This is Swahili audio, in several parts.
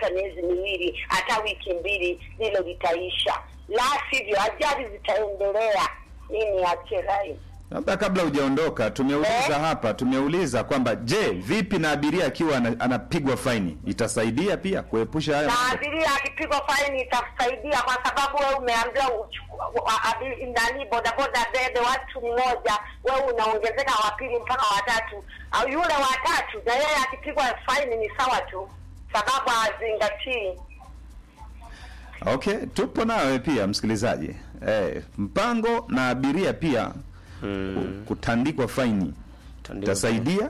hata miezi miwili hata wiki mbili, hilo litaisha, la sivyo ajali zitaendelea. Nini ache rai Labda kabla hujaondoka, tumeuliza Eh? hapa, tumeuliza kwamba je, vipi na abiria akiwa ana- anapigwa faini itasaidia pia kuepusha haya na mambo? abiria akipigwa faini itasaidia, kwa sababu wewe umeambiwa uchuku- wa- abi- nani bodaboda bebe watu mmoja, wewe unaongezeka wa pili mpaka watatu, au yule watatu na yeye akipigwa faini ni sawa tu, sababu hazingatii. Okay, tupo nawe pia msikilizaji. Eh, mpango na abiria pia ku- kutandikwa faini Tandika. itasaidia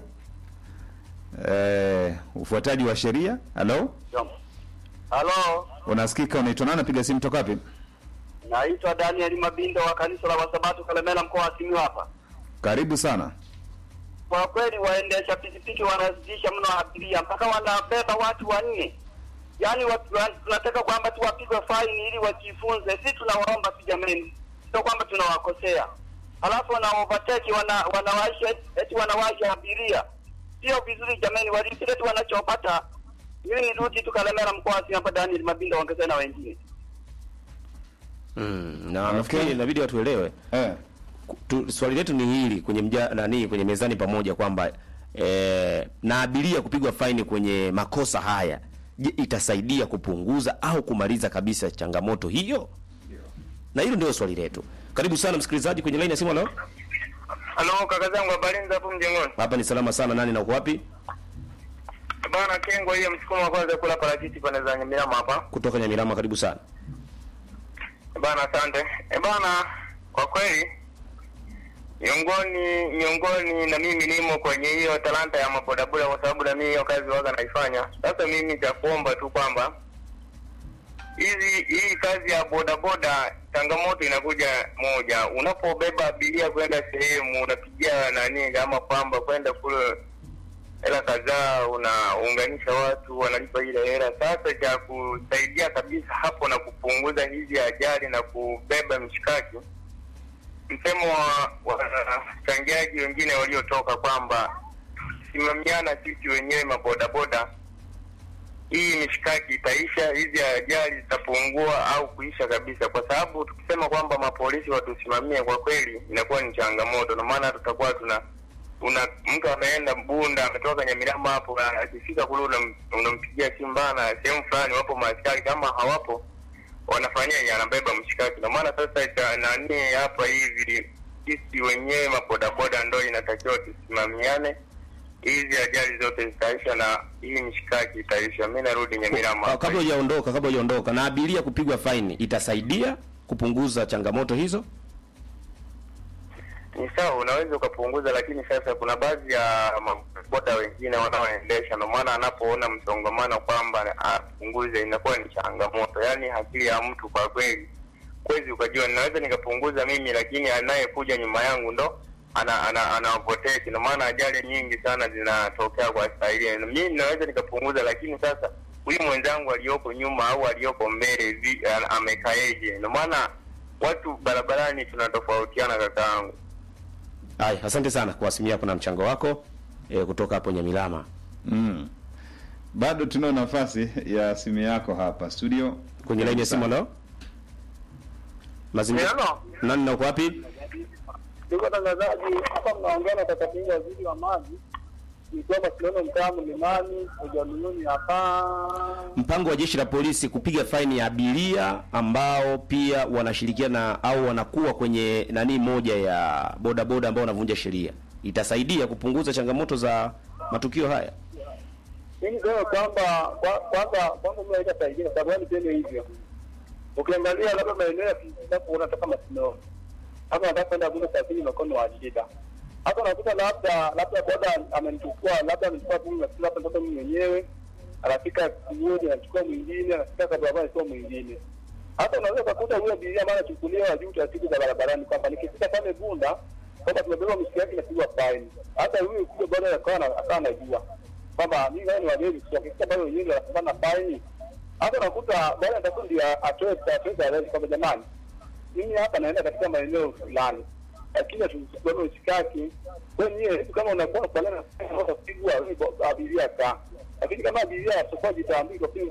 eh, ufuataji wa sheria. Halo, Halo, unasikika? Unaitwa nani? Napiga simu toka wapi? naitwa Daniel Mabindo wa kanisa la Wasabato Kalemela, mkoa wa Simiyu hapa. Karibu sana. Kwa kweli waendesha pikipiki wanazidisha mno abiria mpaka wanabeba watu wanne. Yaani watu- wa- tunataka kwamba tuwapigwe faini ili wajifunze. Sisi tunawaomba tu jamani, sio kwamba tunawakosea. Halafu wana overtake wana wanawaisha eti wanawaisha abiria, sio vizuri jamani, walipile tu wanachopata. Mimi ni rudi tu Kalemela, mkoa wa Simiyu hapa. Daniel Mabindo ongezea na wengine. Mm, na Okay. nafikiri inabidi watuelewe Eh, tu, swali letu ni hili kwenye mja, nani kwenye mezani pamoja kwamba eh, na abiria kupigwa faini kwenye makosa haya je, itasaidia kupunguza au kumaliza kabisa changamoto hiyo? Na hilo ndio swali letu. Karibu sana msikilizaji kwenye line ya simu. Leo Halo kaka zangu, habari za hapo mjengoni? hapa ni salama sana. Nani na uko wapi? Bana Kengo, hiyo msukumo wa kwanza kula parachichi pande za Nyamirama hapa. Kutoka Nyamirama. Karibu sana. Bana asante. E bana, kwa kweli miongoni miongoni na mimi nimo kwenye hiyo talanta ya mabodaboda, kwa sababu na mimi hiyo kazi waga naifanya. Sasa mimi cha kuomba tu kwamba hizi hii kazi ya bodaboda, changamoto inakuja moja, unapobeba abiria kwenda sehemu, unapigia nani kama kwamba kwenda kule hela kadhaa, unaunganisha watu wanalipa ile hela. Sasa cha kusaidia kabisa hapo na kupunguza hizi ajali na kubeba mshikaki, msemo wa wachangiaji wengine waliotoka kwamba simamiana sisi wenyewe mabodaboda, hii mishikaki itaisha, hizi ajali zitapungua au kuisha kabisa, kwa sababu tukisema kwamba mapolisi watusimamie, kwa kweli inakuwa ni changamoto, na maana tutakuwa tuna una mtu ameenda Bunda ametoka Nyamirama hapo, na akifika kule unam- unampigia simu bana, sehemu fulani wapo maaskari, kama hawapo wanafanyaje? Anabeba mshikaki. Ndio maana sasa cha nani hapa hivi, sisi wenyewe mabodaboda ndo inatakiwa tusimamiane, hizi ajali zote zitaisha na hii mshikaki itaisha. Mi narudi Nyamirama Ah, hapa. Kabla hujaondoka, kabla hujaondoka, na abiria kupigwa faini itasaidia kupunguza changamoto hizo? ni sawa, unaweza ukapunguza, lakini sasa kuna baadhi ya maboda wengine wanaoendesha, ndio maana anapoona msongamano kwamba apunguze, inakuwa ni changamoto. Yaani akili ya mtu kwa kweli, kwezi ukajua ninaweza nikapunguza mimi, lakini anayekuja nyuma yangu ndo ana ana ana overtake. Ndio maana ajali nyingi sana zinatokea kwa staili. Mimi naweza nikapunguza, lakini sasa huyu mwenzangu aliyoko nyuma au aliyoko mbele vi- a- amekaeje? Ndio maana watu barabarani tunatofautiana, kakaangu. Haya, asante sana kwa simu yako na mchango wako e, kutoka hapo Nyamilama. mm. Bado tunao nafasi ya simu yako hapa studio. Kwenye line ya simu leo. Mazingira. Hello. Nani na uko wapi? Ndugu watangazaji, hapa mnaongea na kaka Pinga, waziri wa maji, nikiwa Barcelona, mtaa Mlimani, Ujamiyuni hapa. Mpango wa jeshi la polisi kupiga faini ya abiria ambao pia wanashirikiana au wanakuwa kwenye nani moja ya bodaboda ambao wanavunja sheria itasaidia kupunguza changamoto za matukio haya. Mimi niseme kwamba kwa- kwanza kwanza mimi haitasaidia kwa sababu niseme hivyo. Ukiangalia labda maeneo ya hapo unatoka Masino. Hapa nataka kwenda Bunda safari mkono wa shida. Hapa unakuta labda labda boda amenichukua labda amenichukua Bunda sasa hapa ndoto mimi mwenyewe. Anafika mmoja anachukua mwingine, anafika kabla anachukua mwingine. Hata unaweza kukuta huyo abiria ambaye anachukuliwa juu taratibu za barabarani kwamba nikifika pale Bunda kwamba tumebeba mzigo yake inapigwa faini. Hata huyu kule bwana akawa na- akawa anajua kwamba mimi wewe ni wageni sio kisa bado wenyewe ndio wanapambana faini. Hata unakuta bwana atakuwa ndio atoe atoe taarifa kwamba jamani, mimi hapa naenda katika maeneo fulani, lakini tusikwenda usikaki wenyewe. Kama unakuwa kwa nini unapigwa abiria ka, lakini kama abiria atakuwa jitambui kwa